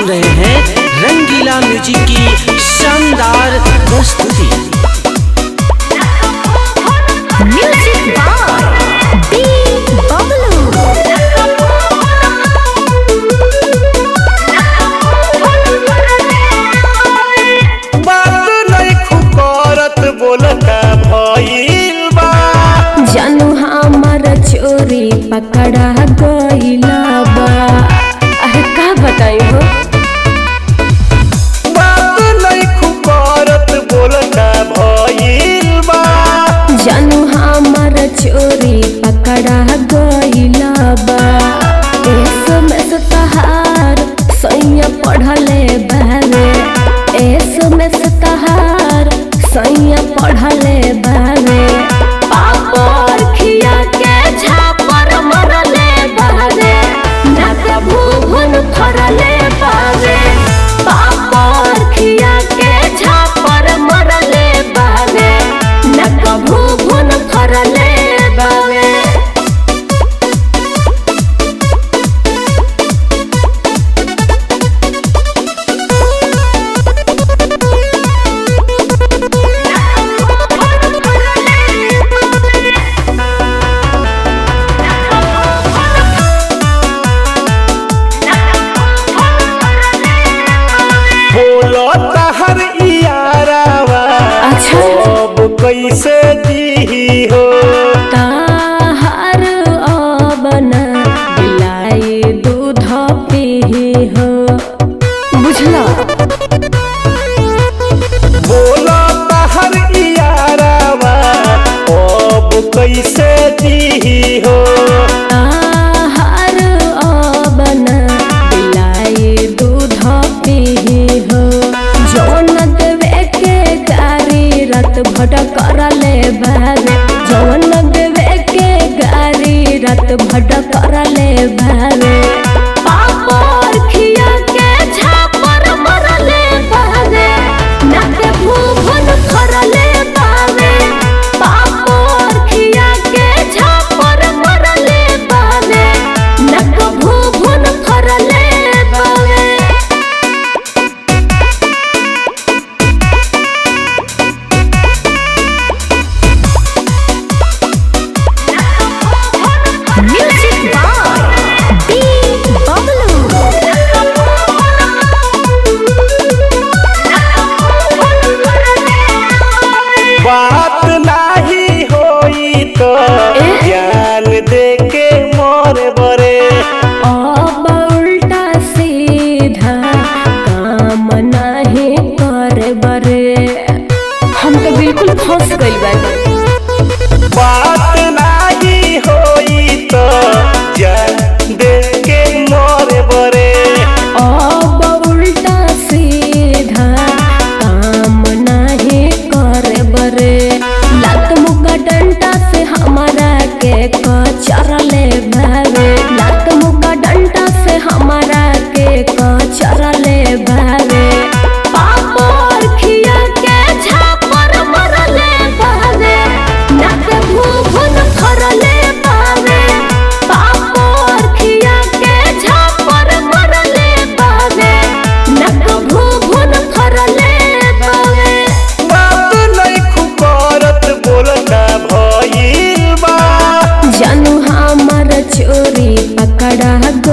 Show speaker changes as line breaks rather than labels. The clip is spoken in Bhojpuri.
सुन रहे हैं रंगीला म्यूजिक की शानदार प्रस्तुति
म्यूजिक बाय बी बबलू
बात नहीं खुकारत बोलता भइल बा
जानू हमर चोरी पकड़ा गइला बा अरे का बताई हो
बात नहीं खुकारत बोलता भइल बा
जानू हमर चोरी पकड़ा गइला बा एसो में से तहार सैया पढ़ले बावे एसो में से तहार सैया पढ़ले बावे पापर खिया के झापर मरले बावे ना कभू भुन फरले बावे पापर खिया के झापर मरले बावे ना कभू भुन फरले बावे
बोलता हर इयारावा
अच्छा।
अब कैसे जी हो
ताहर अबन बिलाई दूध पीही हो बुझला
बोलता हर इयारावा अब कैसे जी हो
ताहर अबन बिलाई दूध पीही हो जौन देवे के गारी रात भट करले बावे जौन देवे के गारी रात भट करले बावे पापर खिया के झापर मरले बावे नाके भूभन फरले बावे पापर खिया के झापर मरले बावे नक भूभन फरले बावे म्यूजिक बाय बी बबलू
बात नाही होई तो ज्ञान दे के मोर बरे
अब उल्टा सीधा काम नहीं करे बरे हम तो बिल्कुल फंस गई बानी
बात नाही होई तो ज्ञान दे के मोर बरे
अब उल्टा सीधा काम नहीं करे बरे लात मुका डंडा से हमारा के कचरले भावे लात मुका डंडा से हमारा के कचरले भावे पापर खिया के झापर मरले भावे नाक भूभुन फरले भावे पापर खिया के झापर मरले भावे नक भूभुन फरले भावे
बात नहीं खुकारत बोलता भइल बा
जानू हमर चोरी पकड़ा